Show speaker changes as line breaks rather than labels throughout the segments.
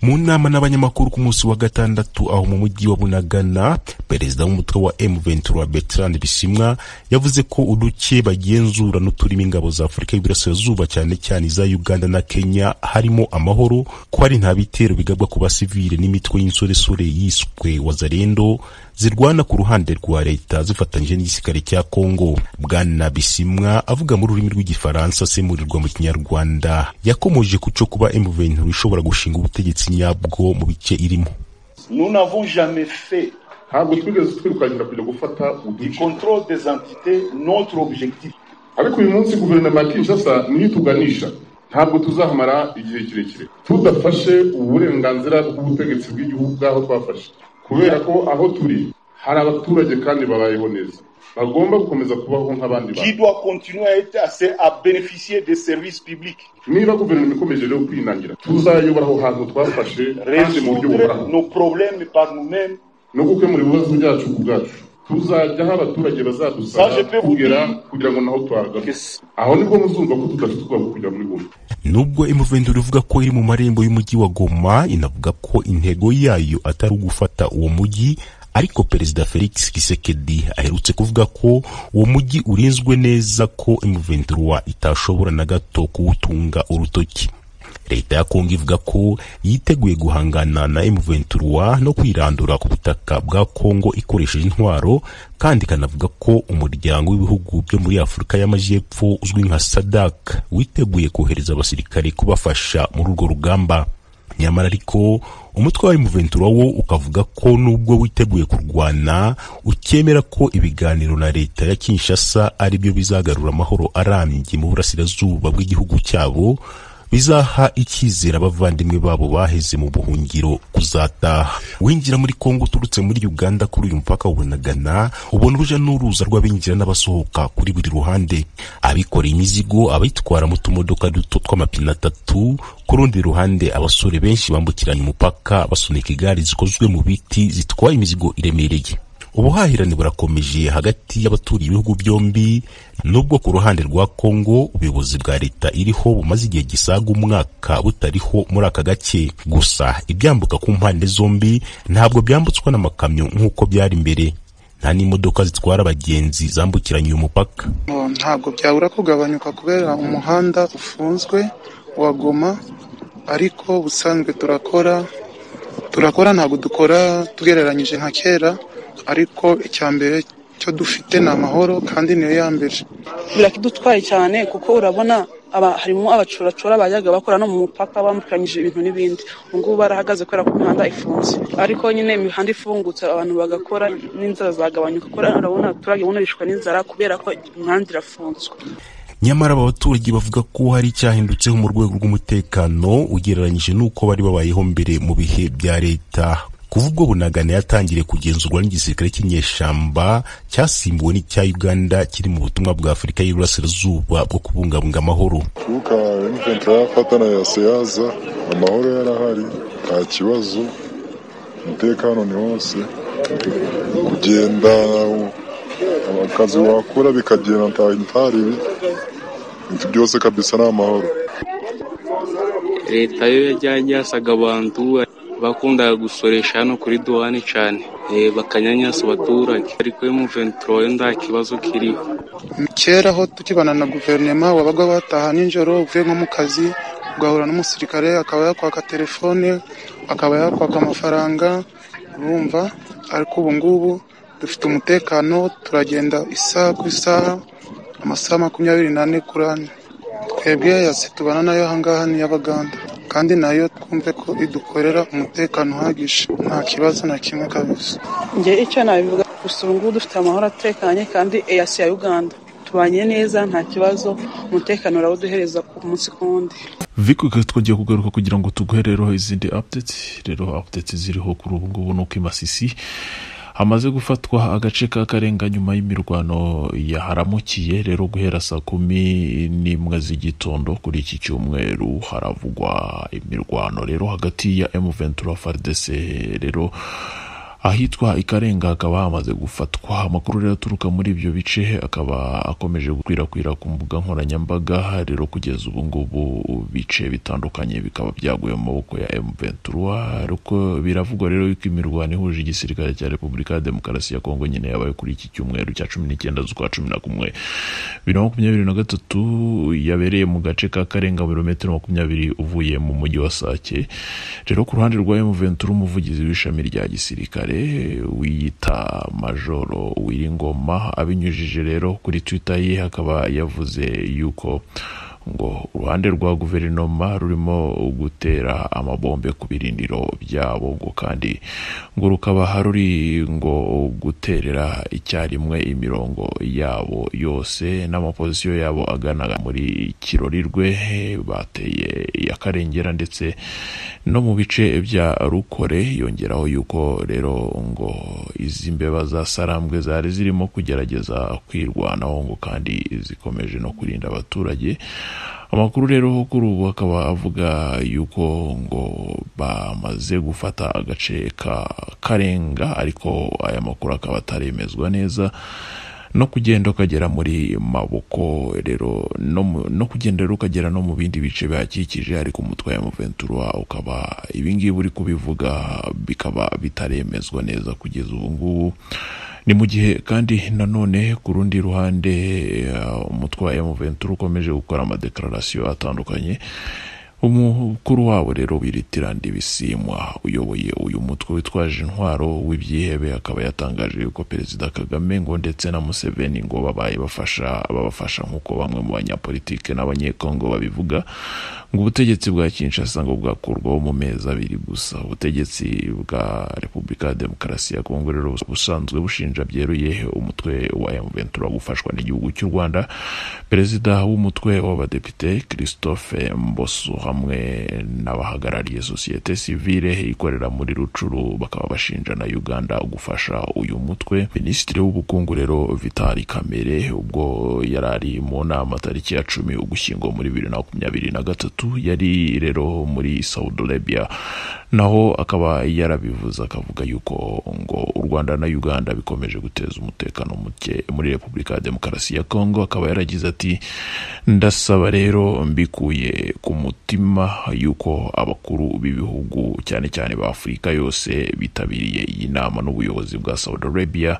mu nama n'abanyamakuru ku munsi wa gatandatu aho mu mujyi wa bunagana perezida w'umutwe wa M23 Bertrand Bisimwa yavuze ko uduke bagenzura n'uturimo ingabo za Afurika y'Iburasirazuba cyane cyane iza Uganda na Kenya harimo amahoro ko hari nta bitero bigabwa ku basivile n'imitwe y'insoresore yiswe Wazalendo zirwana ku ruhande rwa leta zifatanyije n'igisirikare cya Kongo. Bwana Bisimwa avuga mu rurimi rw'igifaransa asemurirwa mu kinyarwanda yakomoje ku cyo kuba M23 ishobora gushinga ubutegetsi nyabwo mu bice irimo
ntabwo twigeze twirukankira kujya gufata uduce ariko uyu munsi guverinoma ya kinshasa niyo ituganisha ntabwo tuzahamara igihe kirekire tudafashe uburenganzira bw'ubutegetsi bw'igihugu bw'aho twafashe kubera ko aho turi hari abaturage kandi babayeho neza bagomba gukomeza kubaho nk'abandi bantu niba guverinoma ikomeje rero kwinangira tuzayobora aho hantu twafashe kandi mu buryo buhoraho no gukemura ibibazo byacu ku bwacu tuzajya aho abaturage bazadusaba kugera kugira ngo naho tuhagaze aho nibwo muzumva ko tudafite ubwoba kujya muri goma
nubwo imuvendura ivuga ko iri mu marembo y'umujyi wa goma inavuga ko intego yayo atari ugufata uwo mujyi ariko perezida felix kisekedi aherutse kuvuga ko uwo mujyi urinzwe neza ko imuvendura itashobora na gato kuwutunga urutoki leta ya kongo ivuga ko yiteguye guhangana na M23 no kwirandura ku butaka bwa kongo ikoresheje intwaro kandi ikanavuga ko umuryango w'ibihugu byo muri afurika y'amajyepfo uzwi nka sadak witeguye kohereza abasirikare kubafasha muri urwo rugamba nyamara ariko umutwe wa M23 wo ukavuga ko nubwo witeguye kurwana ukemera ko ibiganiro na leta ya Kinshasa ari byo bizagarura amahoro arambye mu burasirazuba bw'igihugu cyabo bizaha icyizere abavandimwe babo baheze mu buhungiro kuzataha winjira muri kongo uturutse muri uganda kuri uyu mupaka wubonagana ubona uruja n'uruza rw'abinjira n'abasohoka kuri buri ruhande abikoreye imizigo abayitwara mu tumodoka duto tw'amapine atatu ku rundi ruhande abasore benshi bambukiranya umupaka basunika igare zikozwe mu biti zitwaye imizigo iremereye ubuhahirane burakomeje hagati y'abaturiye ibihugu byombi nubwo ku ruhande rwa kongo ubuyobozi bwa leta iriho bumaze igihe gisaga umwaka butariho muri aka gace gusa ibyambuka ku mpande zombi ntabwo byambutswa n'amakamyo nk'uko byari mbere nta n'imodoka zitwara abagenzi zambukiranya uyu mupaka
ntabwo byabura kugabanyuka kubera umuhanda ufunzwe wa goma ariko ubusanzwe turakora turakora ntabwo dukora tugereranyije nka kera ariko icya mbere cyo dufite ni amahoro kandi niyo ya mbere
birakidutwaye cyane kuko urabona harimo abacoracora bajyaga bakora no mu mupaka bambukanyije ibintu n'ibindi ubu ngubu barahagaze kubera ko imihanda ifunze ariko nyine imihanda ifungutse abantu bagakora n'inzara zagabanyuka kuko urabona abaturage bunarishwa n'inzara kubera ko imihanda irafunzwe
nyamara aba baturage bavuga ko hari icyahindutseho mu rwego rw'umutekano ugereranyije n'uko bari babayeho mbere mu bihe bya leta kuva ubwo bunagana yatangiriye kugenzurwa n'igisirikare cy'inyeshamba cyasimbuwe n'icya uganda kiri mu butumwa bwa afurika y'uburasirazuba bwo kubungabunga amahoro
kuko M23 yafatana ya seyaza amahoro yarahari nta kibazo umutekano ni hose kugenda akazi wakora bikagenda ntaribi ibintu byose kabisa ni amahoro
leta yo yajyanye yasaga abantu bakundaga gusoresha hano kuri duwani cyane bakanyanyasa abaturage ariko M23 yo nta kibazo kiriho
kera aho tukibana na guverinoma wabaga wataha nijoro uvuye nko mu kazi ugahura n'umusirikare akaba yakwaka telefone akaba yakwaka amafaranga urumva ariko ubu ngubu dufite umutekano turagenda isaha ku isaha amasaha makumyabiri n'ane kuri ane twebwe yasi tubana nayo ahangaha ni y'abaganda kandi nayo twumve ko idukorera umutekano uhagije nta kibazo na kimwe kabisa
njye icyo nabivuga gusa ubu ngubu dufite amahoro atekanye kandi eyasi ya uganda tubanye neza nta kibazo umutekano urawuduhereza ku munsi ku wundi
viko twagiye kugaruka kugira ngo tuguherereho izindi update rero update ziriho kuri ubu ngubu ni uko imasisi hamaze gufatwa agace ka karenga nyuma y'imirwano yaharamukiye rero guhera saa kumi n'imwe z'igitondo kuri iki cyumweru haravugwa imirwano rero hagati ya M23 FARDC rero ahitwa ikarenga hakaba hamaze gufatwa amakuru rero aturuka muri ibyo bice akaba akomeje gukwirakwira ku mbuga nkoranyambaga rero kugeza ubu ngubu bice bitandukanye bikaba byaguye mu maboko ya M23 ariko biravugwa rero yuko imirwano ihuje igisirikare cya Repubulika ya Demokarasi ya Kongo nyine yabaye kuri iki cyumweru cya 19 z'ukwa 11 bibiri na makumyabiri na gatatu yabereye mu gace ka karenga birometero makumyabiri uvuye mu mujyi wa sake rero ku ruhande rwa M23 umuvugizi w'ishami rya gisirikare wiyita majoro wiringoma abinyujije rero kuri twitter ye akaba yavuze yuko ngo uruhande rwa guverinoma rurimo gutera amabombe ku birindiro byabo ngo kandi ngo rukaba ruri ngo guterera icyarimwe imirongo yabo yose n'amapozisiyo yabo agana muri kirorirwe bateye ya karengera ndetse no mu bice bya rukore yongeraho yuko rero ngo izi mbeba za sarambwe zari zirimo kugerageza kwirwanaho ngo kandi zikomeje no kurinda abaturage amakuru rero kuri ubu akaba avuga yuko ngo bamaze gufata agace ka karenga ariko aya makuru akaba ataremezwa neza no kugenda ukagera muri maboko rero no kugenda rero ukagera no mu bindi bice bihakikije ariko umutwe wa muventura ukaba ibingibi uri kubivuga bikaba bitaremezwa neza kugeza ubu ngubu ni mu gihe kandi nanone ku rundi ruhande umutwe wa muventura ukomeje gukora amadekararasiyo atandukanye umukuru wabo rero wiritira ndibisimwa uyoboye uyu mutwe witwaje intwaro w'ibyihebe akaba yatangaje yuko perezida kagame ngo ndetse na museveni ngo babaye bafasha babafasha nk'uko bamwe mu banyapolitike n'abanyekongo babivuga ngo ubutegetsi bwa kinshasa ngo bwakurwaho mu mezi abiri gusa ubutegetsi bwa repubulika ya demokarasi ya kongo rero busanzwe bushinja byeruye umutwe wa mventura gufashwa n'igihugu cy'u rwanda perezida w'umutwe w'abadepite christophe mboso hamwe n'abahagarariye sosiyete sivile ikorera muri rucuru bakaba bashinja na uganda gufasha uyu mutwe minisitiri w'ubukungu rero vitali kamere ubwo yari ari mu nama tariki ya cumi ugushyingo muri bibiri na makumyabiri na gatatu yari rero muri saudi arabia naho akaba yarabivuze akavuga yuko ngo u rwanda na uganda bikomeje guteza umutekano muke muri repubulika ya demokarasi ya kongo akaba yaragize ati ndasaba rero mbikuye ku mutima yuko abakuru b'ibihugu cyane cyane ba afurika yose bitabiriye iyi nama n'ubuyobozi bwa saudi arabia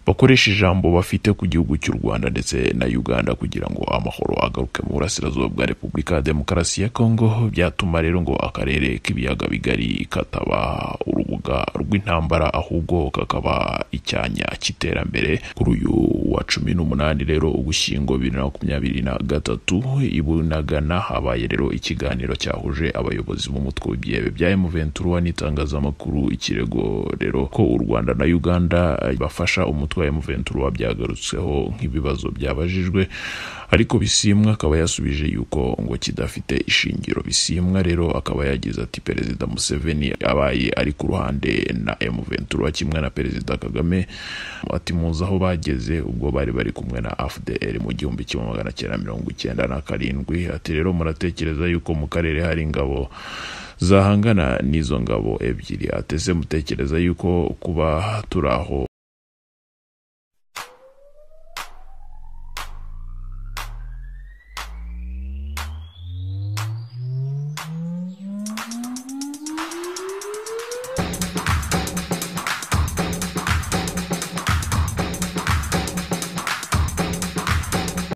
bakoresha ijambo bafite ku gihugu cy'u rwanda ndetse na uganda kugira ngo amahoro agaruke mu burasirazuba bwa repubulika ya demokarasi ya kongo byatuma rero ngo akarere k'ibiyaga bigari kataba urubuga rw'intambara ahubwo kakaba icyanya cy'iterambere kuri uyu wa cumi n'umunani rero ugushyingo bibiri na makumyabiri na gatatu ibunagana habaye rero ikiganiro cyahuje abayobozi b'umutwe w'ibyihebe bya emuventura n'itangazamakuru ikirego rero ko u rwanda na uganda bafasha umutwe umutwe wa M23 byagarutsweho nk'ibibazo byabajijwe ariko bisimwa akaba yasubije yuko ngo kidafite ishingiro bisimwa rero akaba yagize ati perezida Museveni abaye ari ku ruhande na M23 kimwe na perezida Kagame ati muzi aho bageze ubwo bari bari kumwe na AFDL mu gihumbi kimwe magana cyenda mirongo icyenda na karindwi ati rero muratekereza yuko mu karere hari ingabo zahangana n'izo ngabo ebyiri atese mutekereza yuko kuba turi aho